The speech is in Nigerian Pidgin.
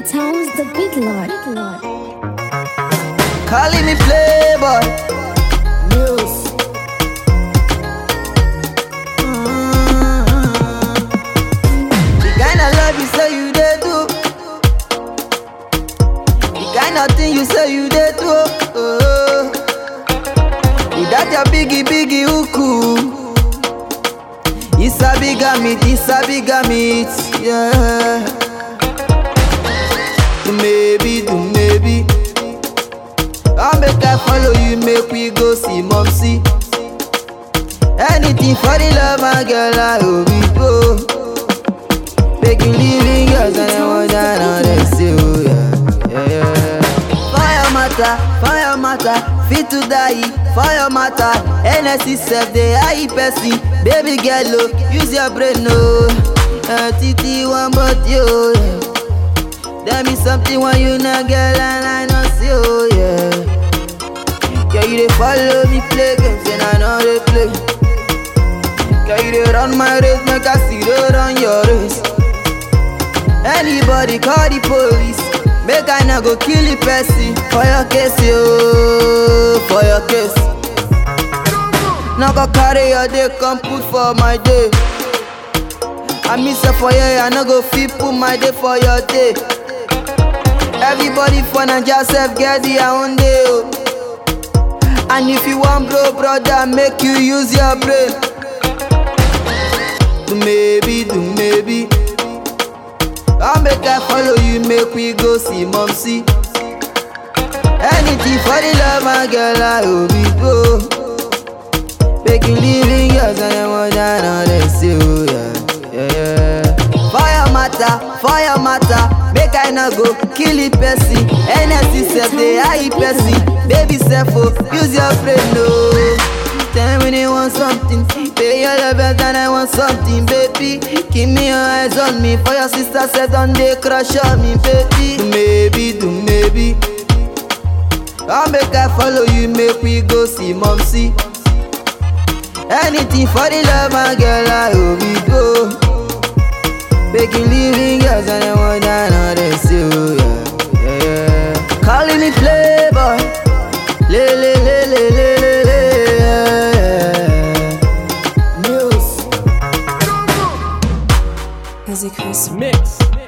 Towns, the good lord. Calling me playboy. News. The kind of love you say you did do. The kind of thing you say you did do. Oh. Without your biggie biggie uku. It's a bigger meat, it's a bigger meat, yeah. Do maybe, do maybe. I'll make I follow you, make we go see mom see. Anything for the love, my girl, I will be go. Making living girls and I want that on them say, oh yeah, yeah, yeah. Fire matter, fire matter, fit to die, fire matter. NSC self, they high person, baby girl, oh, use your brain, no. Uh, TT one but you, yeah. There be something when you not girl and I know see oh yeah. Girl you dey follow me play games and I know they play. Girl you dey run my race, make I see they run your race. Anybody call the police, make I not go kill the person for your case yo, for your case. Now go carry your day, come put for my day. I miss it for you, I no go fit put my day for your day. Everybody for Naija self get their own day. Oh. And if you want bro, brother, make you use your brain. Do maybe, do maybe. I'll make I follow you, make we go see mom see. Anything for the love, my girl, I will be go. Making living girls and I want that on them say, oh yeah, yeah, yeah. Fire matter, fire matter, make I not go kill it person. NSC self, they high person. Baby self, oh, use your brain, no. Tell me when they want something, pay your love better than I want something, baby. Keep me your eyes on me, for your sister said don't they crush on me, baby. Do maybe, do maybe. I'll make I follow you, make we go see mom see. Anything for the love, my girl, I will be go. Making living girls and I want that on them say, oh yeah, yeah, yeah. Calling me playboy, le le le le le le le, yeah, yeah. News. As a Chris Mix.